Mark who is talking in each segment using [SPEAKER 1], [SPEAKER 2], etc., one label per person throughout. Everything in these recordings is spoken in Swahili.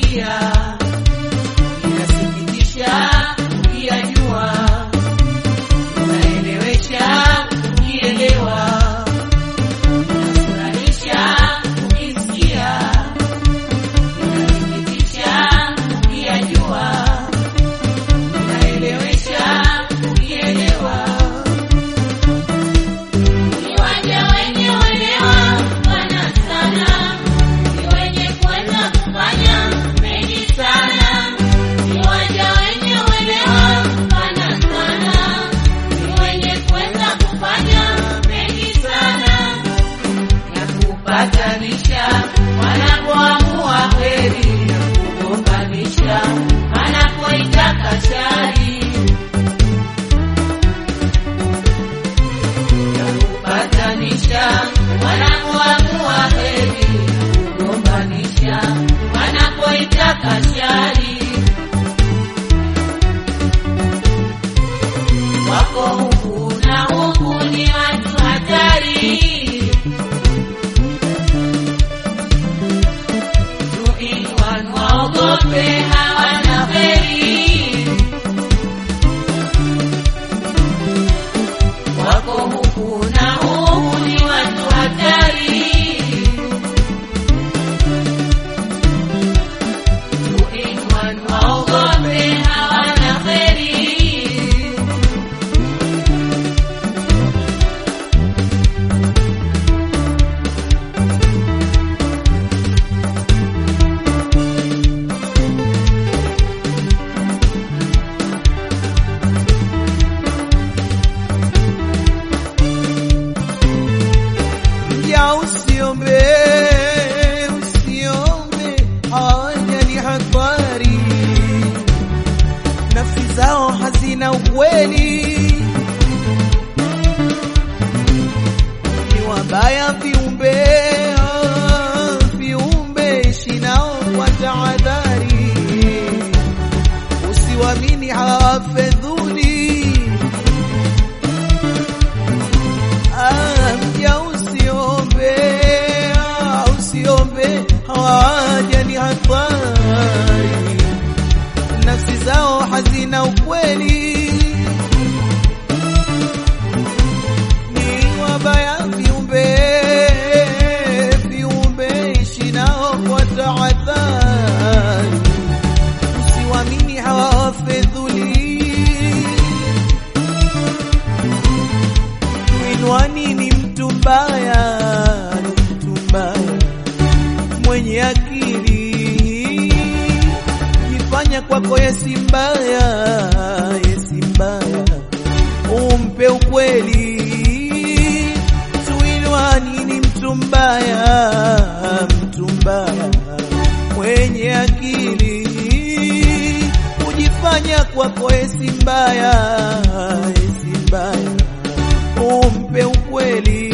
[SPEAKER 1] ukisikia inasikitisha, ukiyajua unaelewesha, ukielewa unafurahisha, ukisikia inasikitisha, ukiyajua unaelewesha, ukielewa
[SPEAKER 2] Kiwanja wenye uelewa pana sana, ni wenye kuweza kufanya mengi sana. Kiwanja wenye uelewa pana sana, ni wenye kuweza kufanya mengi sana.
[SPEAKER 1] na kupatanisha wanapoamua heri na kugombanisha wanapoitaka shari na kupatanisha wanapoamua heri na kugombanisha wanapoitaka shari wako huku na huku ni watu hatari Tuinwan waogope hawana heri, wako huku na huku ni watu hatari. Tuinwan waogope hawana heri.
[SPEAKER 3] Ya usiombe, usiombe, haya ni hatari. Nafsi zao hazina ukweli, ni wabaya viumbe, ah, viumbe ishi nao kwa tahadhari, usiwamini hawafedhuli Ah, mja usiombe, ah, usiombe, hawaja ni hatari, nafsi zao hazina ukweli, ni wabaya viumbe, viumbe ishi nao kwa tahadhari, usiwamini hawafedhuli Winwani ni mtu mbaya, ni mtu mbaya mwenye akili, jifanya kwako yesi mbaya, yesi mbaya, umpe ukweli. Tuinwani ni mtu mbaya, mtu mbaya mwenye akili, kujifanya kwako yesi mbaya, yesi mbaya umpe ukweli,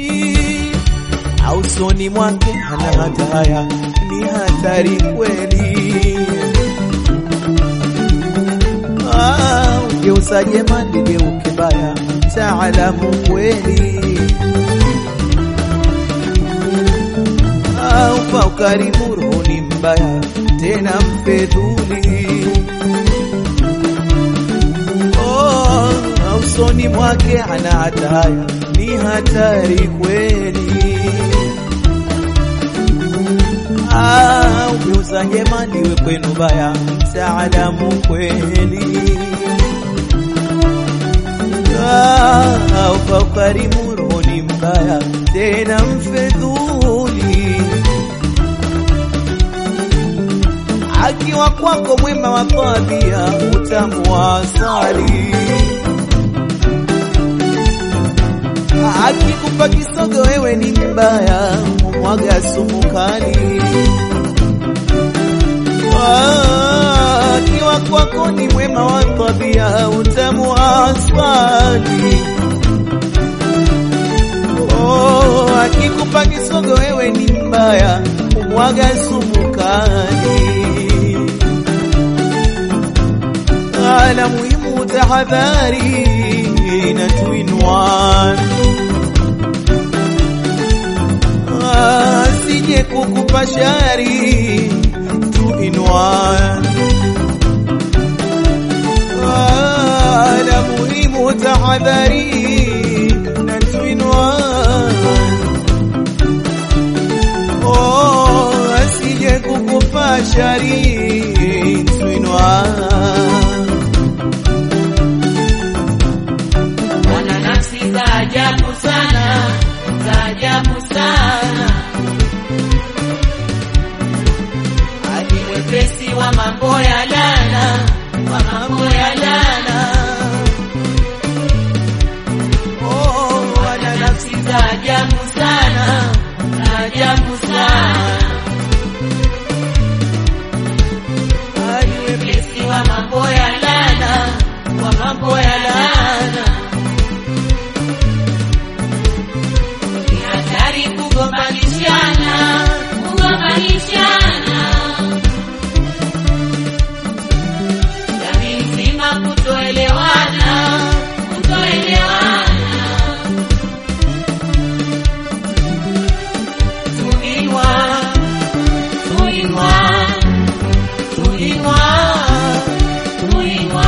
[SPEAKER 3] au soni mwake hana hataya, ni hatari kweli. Ah, Ugeuza jema ligeuke baya, taalamu kweli. Ah, Upa ukarimu roho ni mbaya, tena mfedhuli Oh, usoni mwake ana hataya, ni hatari kweli. Ah, ugeuza njema liwe kwenu baya, mtaalamu kweli. Ah, upa ukarimu roho ni mbaya, tena mfedhuli. akiwa kwako mwema wa tabia, utamu wa asali. Akikupa kisogo wewe ni mbaya, umwaga sumu kali. Ah, Akiwa kwako ni mwema wa tabia, utamu wa asali. Oh, akikupa kisogo wewe ni mbaya, umwaga sumu kali. Ala muhimu tahadhari na tuinwan asije kukupa shari tuinwan bashari twinwa
[SPEAKER 1] wana nafsi za ajabu sana, za ajabu sana. Hadi mwepesi wa mambo ya lana, wa mambo ya lana.
[SPEAKER 3] oh,
[SPEAKER 1] Wana nafsi za ajabu sana, za ajabu sana. Hadi mwepesi wa mambo ya lana, wa mambo ya lana. Ni hatari kugombanishana, kugombanishana. Jamii nzima kutoelewana, kutoelewana. Tuinwa, tuinwa, tuinwa, tuinwa.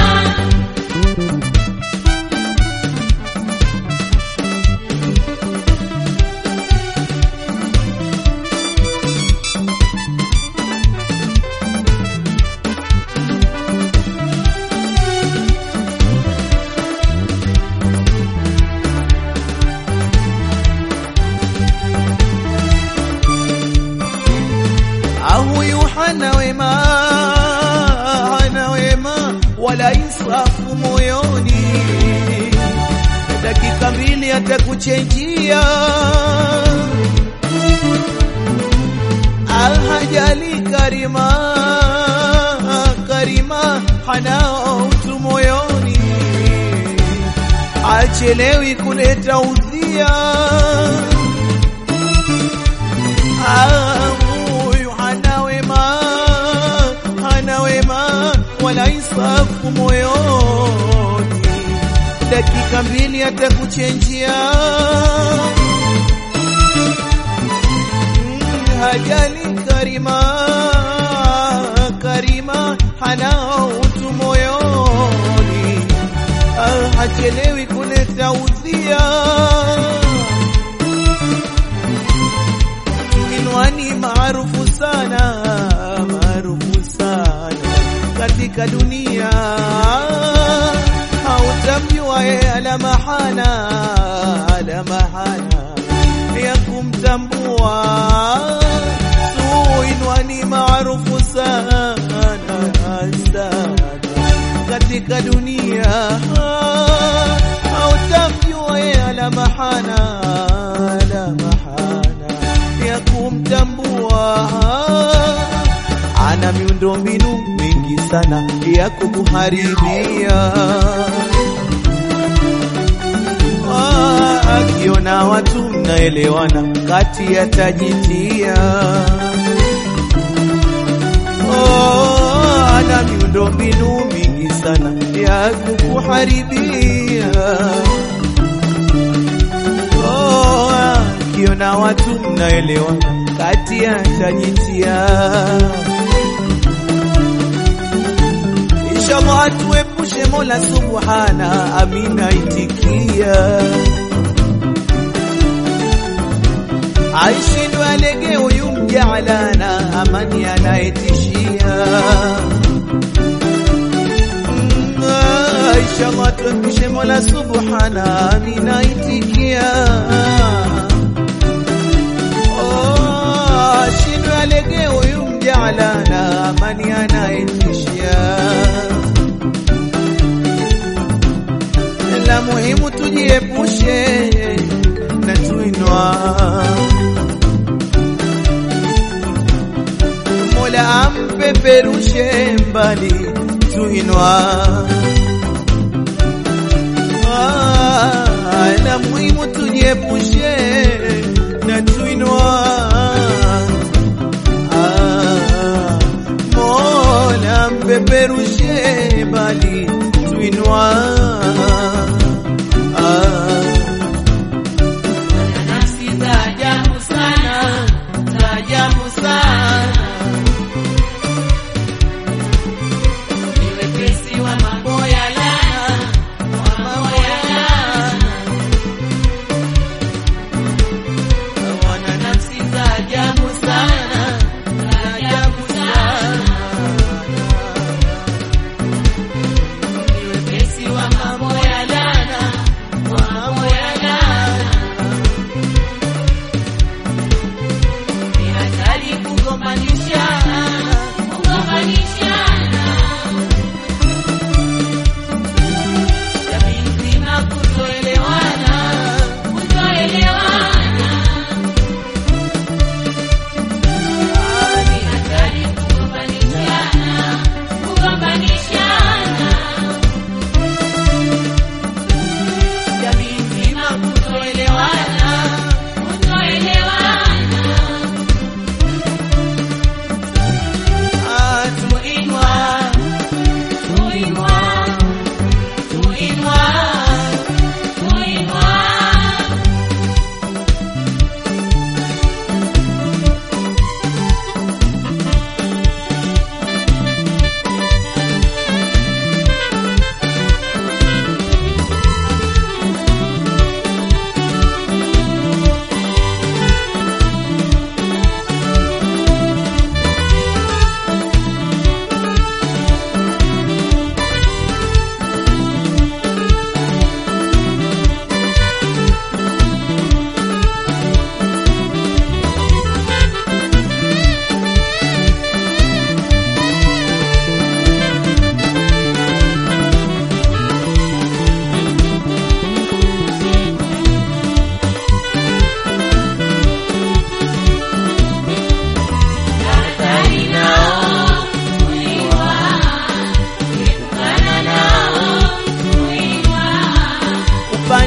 [SPEAKER 3] Ah, huyu hana wema, hana wema wala insafu moyoni, dakika mbili atakuchenjia. Alhajali karima, karima hana utu moyoni, achelewi kuleta udhia huyu hana wema, hana wema wala insafu moyoni, dakika mbili atakuchenjia. Mm, Hajali karima, karima hana utu moyoni, Ah, hachelewi kuleta udhia Kinwani maarufu sana, maarufu sana katika dunia, hautamjua yeye ala mahana, ala mahana ya kumtambua. Tuinwani maarufu sana, sana katika dunia, hautamjua yeye ala mahana, ala mahana ya kumtambua. Ana miundo mbinu mingi sana ya kukuharibia. Ah, Akiona watu mnaelewana, kati yatajitia. Oh, ana miundo mbinu mingi sana ya kukuharibia. Oh, akiona watu mnaelewana, kati yatajitia. Inshallah atuepushe Mola Subhana, amina itikia. Aishindwe alege huyu mjaalana, amani anayetishia. Mm, Inshallah tuepushe Mola Subhana, amina itikia. Oh, ashindwe alege huyu mjaalana, amani anayetishia. la muhimu tujiepushe na tuinwa. Mola ampeperushe mbali tuinwa. Ah, la muhimu tujiepushe na tuinwa. Ah, Mola mpeperushe mbali tuinwa. Ah,
[SPEAKER 1] Wana nafsi za ajabu sana, za ajabu sana. Ni wepesi wa mambo ya laana, wa mambo ya laana. Wana nafsi za ajabu sana, za ajabu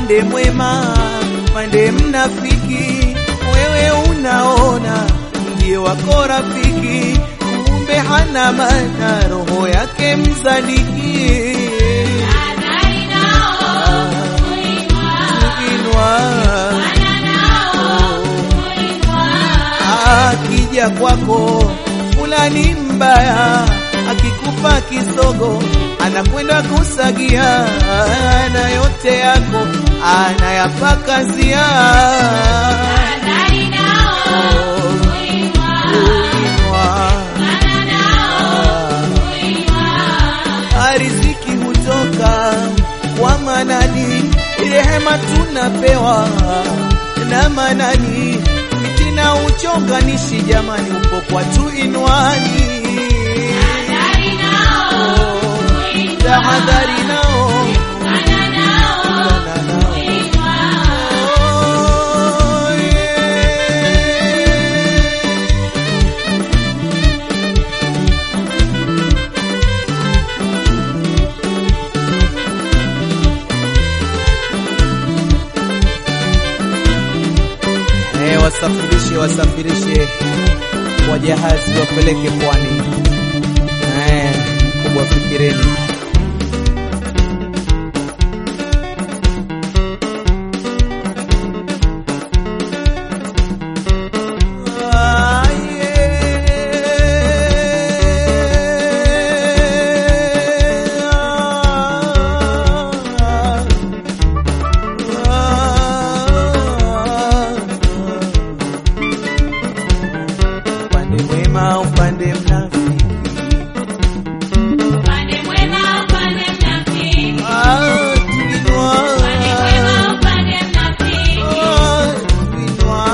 [SPEAKER 3] upande mwema, upande mnafiki, wewe unaona ndiye wako rafiki, kumbe hana maana, roho yake mzaliki.
[SPEAKER 2] Hadhari nao kuinua,
[SPEAKER 3] Kuinua,
[SPEAKER 2] wana nao kuinua.
[SPEAKER 3] akija kwako fulani mbaya, akikupa kisogo anakwenda kusagia, na yote yako anayapakazia.
[SPEAKER 2] Hadhari nao kuinua,
[SPEAKER 3] Kuinua,
[SPEAKER 2] wana nao kuinua.
[SPEAKER 3] riziki hutoka kwa Manani, rehema tunapewa na Manani, fitina uchonganishi, jamani, upo kwa tuinwani.
[SPEAKER 2] Hadhari nao kuinua,
[SPEAKER 3] Tahadhari nao
[SPEAKER 2] wana nao
[SPEAKER 3] ungana nao.
[SPEAKER 2] kuinua.
[SPEAKER 3] Oh, yeah. Eh, wasafirishe wasafirishe kwa jahazi wapeleke pwani. Eh, kubwa fikireni. Ah, yeah. Upande mwema, upande mnafiki.
[SPEAKER 2] Upande mwema, upande mnafiki.
[SPEAKER 3] Ah, tuinua.
[SPEAKER 2] Upande mwema, upande mnafiki.
[SPEAKER 3] Ah, tuinua.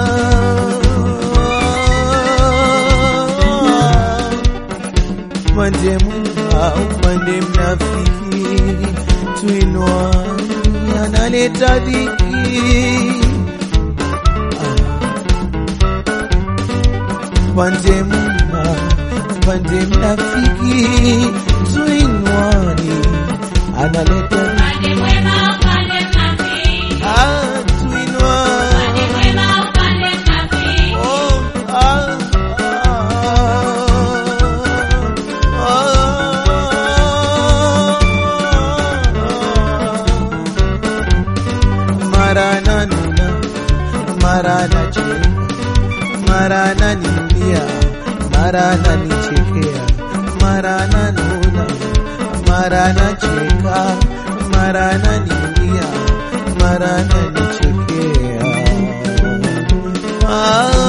[SPEAKER 3] Upande mwema, upande mnafiki. Tuinua, analeta dhiki. Pande mwema, pande mnafiki, tuinwani, analeta
[SPEAKER 2] Upande mwema, upande mnafiki.
[SPEAKER 3] ah, tuinwa,
[SPEAKER 2] Upande mwema, upande mnafiki.
[SPEAKER 3] oh, ah, ah, mara nanuna, mara nacheka mara ananilia, mara ananichekea, mara ananuna, mara anacheka, mara ananilia, mara ananichekea. Ah,